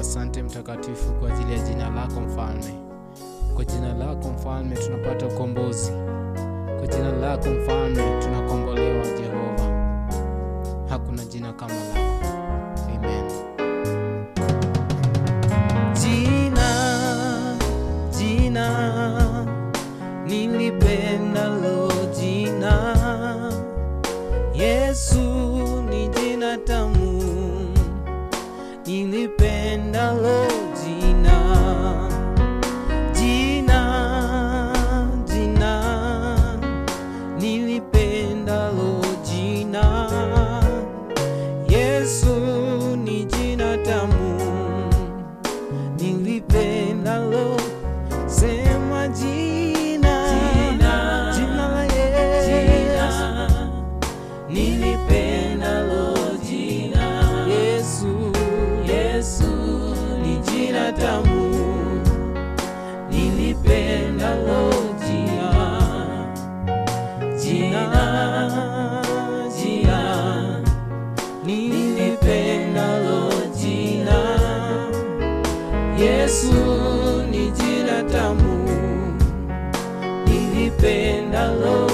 Asante Mtakatifu kwa ajili ya jina lako Mfalme. Kwa jina lako Mfalme tunapata ukombozi. Kwa jina lako Mfalme tunakombolewa, Jehova. Hakuna jina kama lako. Amen. Jina, jina nilipendalo jina Yesu ni jina tamu nilipendalo jina jina jina nilipendalo jina Yesu ni jina tamu nilipendalo sema jina Jina, jina la Yesu nilipendalo jina Yesu Yesu ni jina tamu nilipendalo jina jina jina nilipendalo jina Yesu ni jina tamu nilipendalo